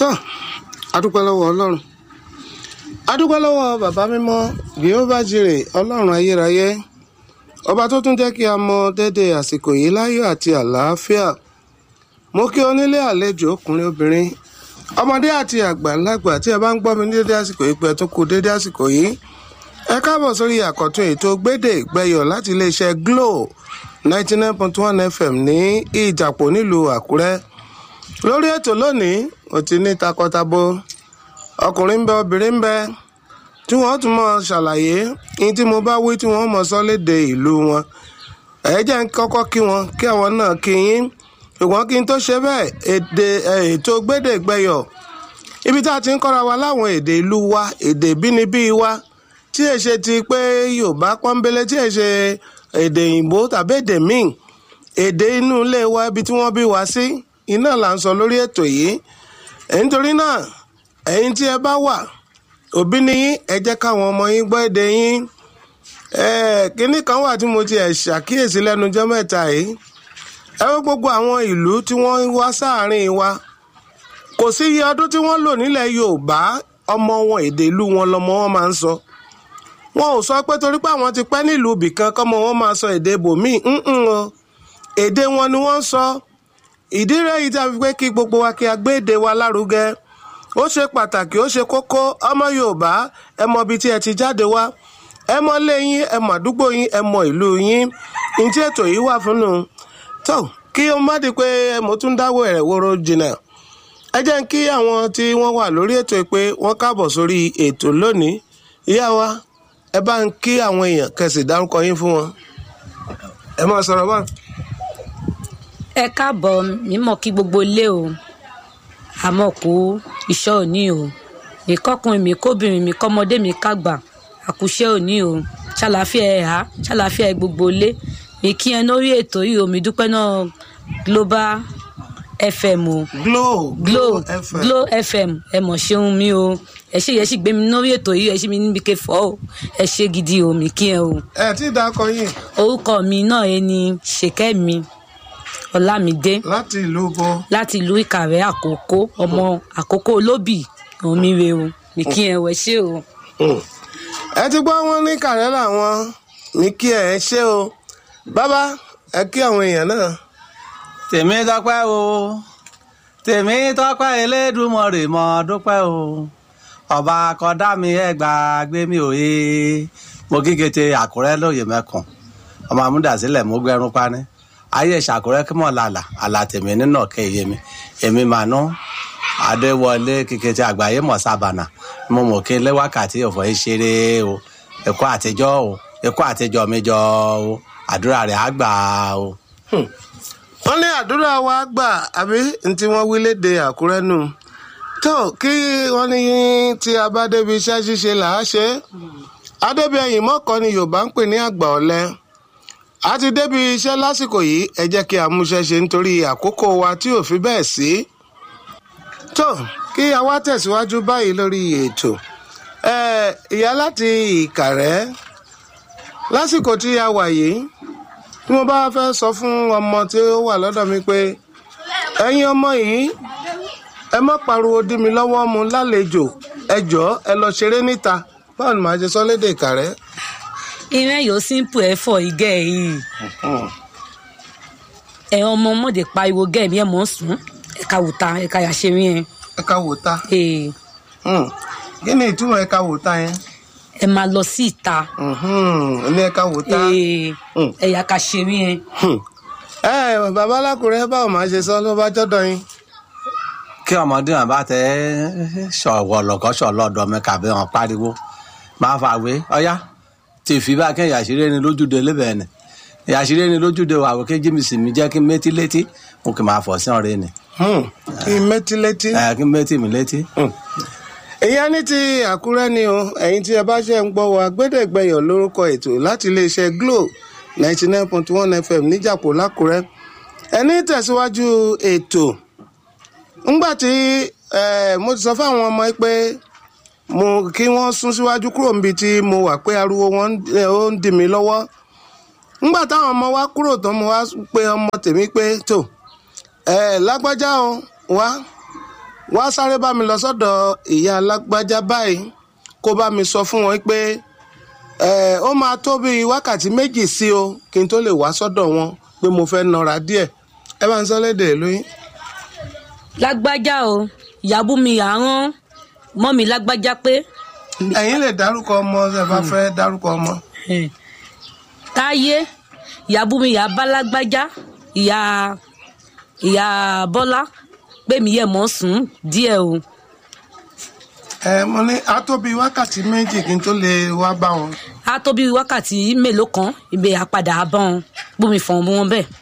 tó adúpẹ́ lọ́wọ́ ọlọ́run adúpẹ́ lọ́wọ́ bàbá mímọ́ Jèhófà jírè ọlọ́run ayérayé ọba tó tún jẹ́ kí a mọ dédé àsìkò yìí láyọ̀ àti àlàáfíà mo kí onílé àlejò ọkùnrin obìnrin ọmọdé àti àgbàlagbà tí ẹ bá ń gbọ́ mi ní dédé àsìkò yìí pé ẹ tún kú dédé àsìkò yìí ẹ káàbọ̀ sórí àkọ́tún ètò gbédè gbẹ̀yọ̀ láti iléeṣẹ́ Glo ninety nine point one FM ní ìjàpọ̀ nílùú Àkúrẹ́ lórí ètò lónìí ó ti ní takọtabo ọkùnrin ń bẹ obìnrin ń bẹ tí wọ́n tún mọ̀ ṣàlàyé ní tí mo bá wí tí wọ́n mọ̀ sọ léde ìlú wọn ẹ jẹ́ ń kọ́kọ́ kí wọn kí àwọn náà kí yín ṣùgbọ́n kí n tó ṣe bẹ́ẹ̀ èdè ètò gbédè gbẹ̀yọ̀ ibi tá a ti ń kọ́ra wa láwọn èdè ìlú wa èdè bínibí wa tí è ṣe ti pé Yorùbá pọ́nbélé tí è ṣe èdè òyìnbó tàbí èdè míì èdè inú ilé wa ibi tí wọ́n bí wa sí iná là ń sọ lórí ètò yìí nítorí náà ẹ̀yin tí ẹ bá wà òbí ni yín ẹ jẹ́ káwọn ọmọ yín gbọ́ èdè yín kínní kan wà tí mo ti ẹ̀ ṣàkíyèsí lẹ́nu jọ́ mẹ́ta yìí ẹ wọ́n gbogbo àwọn ìlú tí wọ́n wá sáàárín wa kò sí iye ọdún tí wọ́n lò nílẹ̀ Yorùbá ọmọ wọn èdè ìlú wọn lọmọ wọn máa ń sọ wọn ò sọ pé torí pé àwọn ti pẹ́ nílùú ibìkan kọ́mọ wọn máa sọ èdè bòmíì o èdè wọn ni wọ́n ń sọ ìdí rẹ̀ yìí tí a fi pé kí gbogbo wa kí a gbé èdè wa lárugẹ ó ṣe pàtàkì ó ṣe kókó ọmọ Yorùbá ẹ mọ ibi tí ẹ ti jáde wá ẹ mọ ilé yín ẹ mọ àdúgbò yín ẹ mọ ìlú yín ní tí ètò yìí wà fún un tó kí o má di pé mo tún dáwọ́ ẹ̀rẹ̀ wóró jìnnà ẹ jẹ́ kí àwọn tí wọ́n wà lórí ètò pé wọ́n káàbọ̀ sórí ètò lónìí ìyá wa ẹ bá ń kí àwọn èèyàn kẹsì dárúkọ yín fún wọn ẹ máa sọ̀rọ̀ bá. ẹ káàbọ̀ mímọ̀ kí gbogbo ilé o àmọ́ kó iṣẹ́ òní o mi kọ́kùnrin mi kóbìnrin mi kọ́mọdé mi kágbà àkùṣe òní o ṣàlàáfíà ẹ̀ há ṣàlàáfíà ẹ̀ gbogbo ilé mi kí ẹ lórí ètò yìí o mi dúpẹ́ náà global fm o Glo Glo FM Glo FM ẹ mọ̀ ṣeun mi o ẹ ṣe yẹ ṣì gbé mi lórí ètò yìí ẹ ṣe mi níbi kẹfọ́ o ẹ ṣe gidi o mi kí ẹ o ẹ tí ì dákọ yín orúkọ mi náà ẹ ní ṣèkẹ́mi ọlámídé láti ìlú bo láti ìlú ìkàrẹ́ àkókò ọmọ àkókò olóbì omi re o mi kí ẹ wẹ ṣé o. ẹ ti gbọ́ wọn ní kàrẹ́ làwọn mi kí ẹ ṣe o bàbá ẹ kí àwọn èèyàn náà. tèmi dọ́pẹ́ o tèmi tọ́pẹ́ Elédùmarè mọ́ dúpẹ́ o ọba kọ́dá mi ẹ gbàgbé mi ò yé mo kíkete Àkúrẹ́ lóye mẹ́kàn ọmọ amúdàsílẹ̀ mo gbẹrun pani ayé ìṣàkúrẹ́ kí mọ̀ lálà àlà tèmi nínú ọ̀kẹ́ iye mi èmi mànú adéwọlé kíkete àgbáyé mọ̀ sábànà mo mọ̀ kí n lé wákàtí ọ̀fọ̀ yìí ṣeré o ẹ̀kọ́ àtijọ́ o ẹ̀kọ́ àtijọ́ mi jọ o àdúrà rẹ̀ á gbà o. wọ́n ní àdúrà wa gbà àbí tí wọ́n wí léde àkúrẹ́ nù tó kí wọ́n ní tí a bá débi iṣẹ́ ṣíṣe là á ṣe é adébíyẹ̀yìn mọ́kàn ni yorùbá ń pè ní àgbà ọ̀lẹ a ti débi iṣẹ́ lásìkò yìí ẹ jẹ́ kí a múṣẹ́ ṣe nítorí àkókò wa tí ò fi bẹ́ẹ̀ sí tó kí a wá tẹ̀síwájú báyìí lórí ètò ẹ ìyá láti ìkàrẹ́ lásìkò tí a wà yìí tí mo bá fẹ́ sọ fún ọmọ tí ó wà lọ́dọ̀ mi pé ẹ̀yin ọmọ yìí ẹ má pariwo dí mi lọ́wọ́ mu lálejò ẹ jọ̀ọ́ ẹ lọ ṣeré níta báwo ni màá ṣe sọ lédè ìkàrẹ́. ìrìn yóò simple ẹ fọ igẹ yìí ẹ ọmọ ọmọdé pariwo gẹ mi ẹ mọ sùn ẹ ká wùta ẹ ká yà ṣe rí ẹ ẹ ká wò ta ee Hmm. kí ni ìtumọ̀ ẹ ká wò ta yẹn ẹ máa lọ sí ìta Mhm. ní ẹ ká wò ta. ee Hmm. ẹ yà ká ṣe rí ẹ. Hmm. ẹ bàbá alákùrẹ́ báwo máa ṣe sọ ló bá jọ́dọ̀ yín. kí ọmọdé wọn bá tẹ ṣọwọ lọkọ ṣọlọdọ mi kàbí wọn pariwo máa fà wé ọyá tí fi bá kẹ́ ìyàṣírẹ́ ni lójúde lébẹ̀ ni ìyàṣírẹ́ ni lójúde wà wò kéjì mi sì mi jẹ́ kí n métí létí mo kì máa fọ̀ sí ọ̀rẹ́ ni Hmm. kí n mẹ́tí létí. ẹ kí n métí mi létí. ìyá ní ti àkúrẹ́ ni o ẹ̀yin tí ẹ bá ṣe ń gbọ́ wa gbẹ́dẹ̀gbẹ́yọ̀ lórúkọ ètò láti iléeṣẹ́ Glo ninety nine point one FM níjàpọ̀ lákúrẹ́ ẹni tẹ̀síwájú ètò ńgbà tí eh, mo ti sọ fáwọn ọmọ yìí pé mo kí wọ́n sún síwájú kúrò níbi tí mo wà pé ariwo wọn eh, ó ń dì mí lọ́wọ́ ńgbà táwọn ọmọ wa kúrò tán mo wá pe ọmọ tèmi pé tó ẹ lágbájá o wá wá sáré bá mi lọ sọ́dọ̀ ìyá alágbájá báyìí kó bá mi sọ fún wọn pé ẹ ó máa tó bíi wákàtí méjì sí o kí n tó lè wá sọ́dọ̀ wọn pé mo fẹ́ nọra díẹ̀ ẹ bá ń sọ lédè lóyún. lágbájá o ìyàbú mi yà rán mọ́ mi lágbájá pé ẹ̀yin lè dárúkọ ọmọ ṣe bá fẹ́ dárúkọ ọmọ. eh, táyé ìyàbú mi yà bá lágbájá ìyá ìyá bọ́lá pé mi yẹ mọ́ sùn díẹ̀ o ẹ mo ní á tó bíi wákàtí méjì kí n tó lè wá bá wọn. á tó bí wákàtí mélòó kan ibè àpadà àbọ̀n bómi fọ̀n mú wọn bẹ́ẹ̀.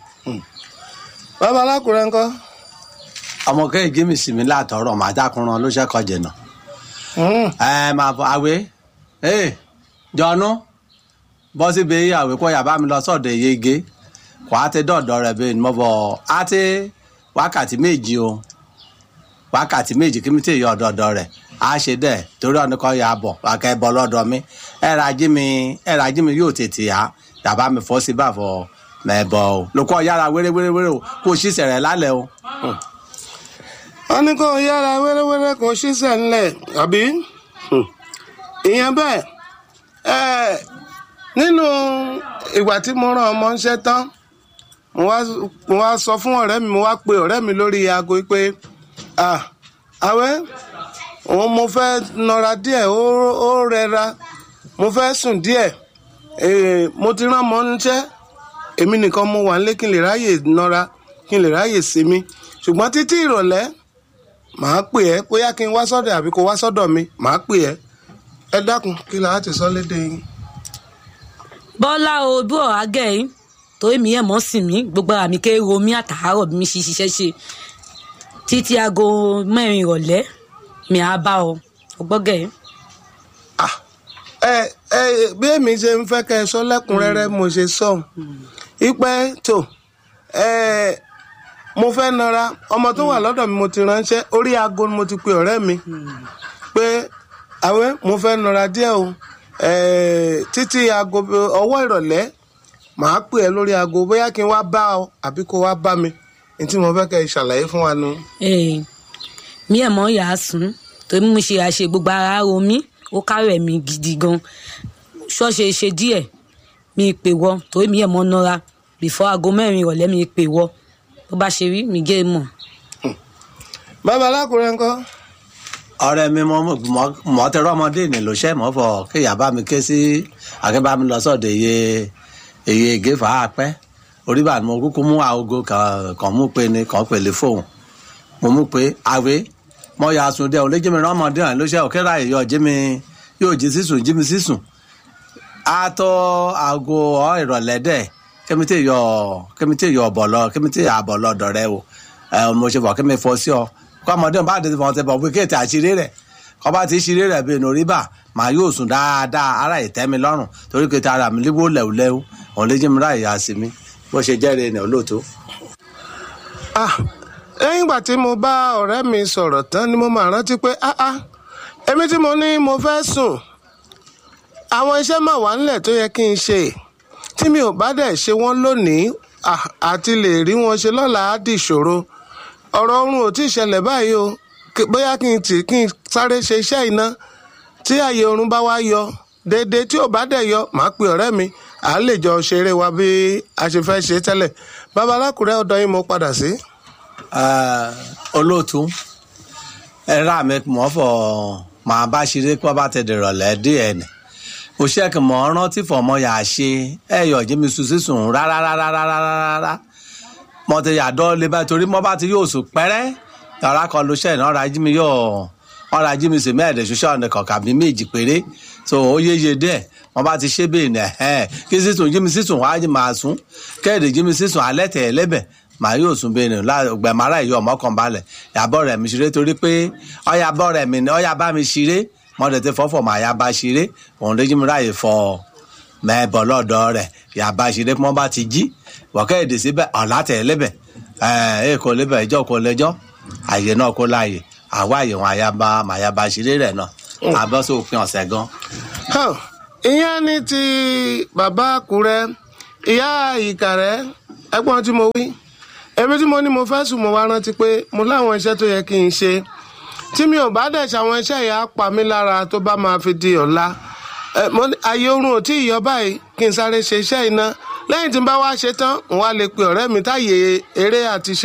bàbá alákùrẹ́ ńkọ́. ọmọ kéèjì mi sì mí látọrọ màá dákunran ló ṣẹkọ jẹnà Mm. ẹ máa bọ àwẹ ẹ jọnu bọ síbi àwẹ kọ yàbá mi lọ sọ́dọ̀ yege kò á ti dọdọ rẹ bẹ́ẹ̀ ni mo bọ á ti wákàtí méjì o wákàtí méjì kí mi tẹ yọ ọdọọdọ rẹ á ṣe dẹ torí ọdún kan yà bọ wákà ẹ bọ lọ́dọ̀ mi ẹ ra jí mi ẹ ra jí mi yóò tètè yá yàbá mi fọ sí bàfọ mẹbọ o lóko yára wéréwéréwéré o kó o ṣì sẹrẹ lálẹ́ o. wọ́n ní kó yára wéréwéré kó ṣiṣẹ́ ńlẹ̀ àbí Hmm. ìyẹn bẹ́ẹ̀ ẹ̀ nínú ìgbà tí mo rán ọmọ ńṣẹ́ tán mo wá mo wá sọ fún ọ̀rẹ́ mi mo wá pe ọ̀rẹ́ mi lórí aago pé ah àwẹ́ òun mo fẹ́ nọra díẹ̀ ó ó rẹra mo fẹ́ sùn díẹ̀ Eh, mo ti rán ọmọ ńṣẹ́ èmi nìkan mo wà nílé kí n lè ráyè nọra kí n lè ráyè sinmi ṣùgbọ́n títí ìrọ̀lẹ́ màá pè ẹ́ bóyá kí n wá sọ́dọ̀ àbí kó wá sọ́dọ̀ mi màá pè ẹ́ ẹ dákun kí la á ti sọ lédè yín. bọ́lá o bí ọ̀rá gẹ̀ yín torí mi yẹ mọ́ sí mi gbogbo ara mi kéré romi àtàárọ̀ bí mi ṣe ṣiṣẹ́ ṣe títí aago mẹ́rin ìrọ̀lẹ́ mi á bá ọ ọgbọ́gẹ̀ yín. Ah, ẹ ẹ bí èmi ṣe ń fẹ́ kẹ́ ẹ sọ lẹ́kùnrẹ́rẹ́ mo ṣe sọ ìpẹ́ tó ẹ mo fẹ́ nara ọmọ tó wà lọ́dọ̀ mi mo ti ránṣẹ́ orí aago ni mo ti pe ọ̀rẹ́ mi pé àwẹ́ mo fẹ́ nara díẹ̀ o ẹ títí aago ọwọ́ ìrọ̀lẹ́ màá pè ẹ́ lórí aago bóyá kí n wá bá ọ àbí kó wá bá mi ní tí mo fẹ́ kẹ́ ẹ ṣàlàyé fún wa nu. Eh, mi ẹ̀ mọ́ yà á sùn torí mo ṣe àṣe gbogbo ara ro mí ó kárẹ̀ mi gidi gan ṣọ́ọ̀ṣe ṣe díẹ̀ mi pè wọ torí mi ẹ̀ mọ́ nọ́ra bìfọ́ aago mẹ́rin ìrọ̀lẹ́ mi pè wọ bó bá ṣe rí mi gé mọ̀. bàbá alákùrẹ́ ńkọ́. ọ̀rẹ́ mi mọ mọ mọ tẹrọ ọmọdé ní ló ṣẹ mọ fọ kéèyàn bá mi ké sí akẹbá mi lọ sọ́dọ̀ iye iye gèfà àpẹ orí bá mi kúkú mú aago kan kan mú pé ni kan pèlè fóun mo mú pé àwé mọ ya sùn dẹ òun lé jẹmi ọmọdé hàn ló ṣe òkèrà yọ jẹmi yóò jí sísùn jí mi sísùn àtọ aago ọ ìrọ̀lẹ́ dẹ kẹmítẹ yọ kẹmítẹ yọ ọbọ lọ kẹmítẹ àbọ lọ́dọ̀ rẹ o ẹ mo ṣe bọ kẹmí fọ sí ọ kó ọmọdé bá dé fọwọ́n tẹ bọ̀ wí kéètì àṣírí rẹ̀ kọ́ bá ti ṣírí rẹ̀ bíi nùrí bà màá yóò sùn dáadáa ara ìtẹ́mi lọ́rùn torí kéètì ara mi líwó lẹ́wùlẹ́wù òun lè jẹ́ mi ráàyè àsì mi bó ṣe jẹ́rìí ní olóòtú. ah lẹ́yìn ìgbà tí mo bá ọ̀rẹ́ mi sọ̀rọ̀ tán ni mo máa rántí pé ah ah èmi tí mo ní mo fẹ́ sùn àwọn iṣẹ́ máa wà nílẹ̀ tó yẹ kí n ṣe tí mi ò bá dẹ̀ ṣe wọ́n lónìí ah, àti lè rí wọn ṣe lọ́la á di ìṣòro ọ̀rọ̀ oorun ò tí ì ṣẹlẹ̀ báyìí o Kí- bóyá kí n tì kí n sáré ṣe iṣẹ́ iná tí àyè oorun bá wá yọ déédéé tí ò bá dẹ̀ yọ màá pe ọ̀rẹ́ mi à á lè jọ ṣeré wa bí a ṣe fẹ́ ṣe tẹ́lẹ̀ bàbá alákùrẹ́ ọ̀dọ̀ yín mo padà sí. Eh, olóòtú ẹ̀rọ àmì mọ́ fọ màá bá ṣeré pọ́ bá ti dìrọ̀lẹ́ díẹ̀ ni òṣèkì mọ́ rántí fọmọ yà á ṣe ẹ̀yọ̀ jími sùn sísùn rárá rárá rárá rárá mo ti yàdọ́ lé bá torí mo bá ti yóò sùn pẹ́rẹ́ yàrá kan ló ṣẹ̀ náà ọ̀rọ̀ ajé mi yóò ọ̀rọ̀ ajé mi sì mẹ́ẹ̀ẹ́dẹ̀ ṣoṣọ́ ọ̀nà kọ̀ọ̀kan bí méjì péré so ó yéye díẹ̀ wọ́n bá ti ṣe bẹ́ẹ̀ ní ẹ̀hẹ́n kí sísùn jí mi sísùn wá jí máa sùn kẹ́ẹ̀dẹ̀ jí mi sísùn alẹ́ tẹ̀ lẹ́bẹ̀ màá yóò sùn bẹ́ẹ̀ ní gbẹ̀mọ́ra ìyá ọmọ kan balẹ̀ yàbọ̀ rẹ̀ mi ṣeré torí pé ọ̀yà bọ̀ rẹ̀ mi ni ọ̀yà bá mi ṣeré mọ́tẹ̀ tẹ fọ́fọ́ màá yá bá ṣeré òun lè jí mi ráàyè fọ́ mẹ́ẹ̀bọ̀ lọ́dọ̀ rẹ̀ yàbá ṣeré pọ́n bá ti jí wọ́kẹ́ èdè síbẹ̀ ọ̀là tẹ̀ lẹ́bẹ̀ ẹ̀ kò lẹ́bẹ̀ ìjọ kò lẹ́jọ́ àyè náà kó láàyè àwa àyè wọn àyàbá màyàbá ṣeré rẹ̀ náà àbọ̀ sópin ọ̀sẹ̀ gan. Hàn, ìyẹn ní ti bàbá àkúrẹ́ ìyá ìkàrẹ́ ẹ̀gbọ́n tí mo wí èmi tí mo ní mo fẹ́ sùn mo wá rántí pé mo láwọn iṣẹ́ tó yẹ kí n ṣe tí mi ò bá dẹ̀ ṣàwọn iṣẹ́ yẹn á pa mí lára tó bá máa fi di ọ̀la ẹ, mo ní ààyè oorun ò tí ì yọ báyìí kí n sáré ṣe iṣẹ́ iná lẹ́yìn tí n bá wá ṣe tán n wá lè pe ọ̀rẹ́ mi táyé eré àti ṣe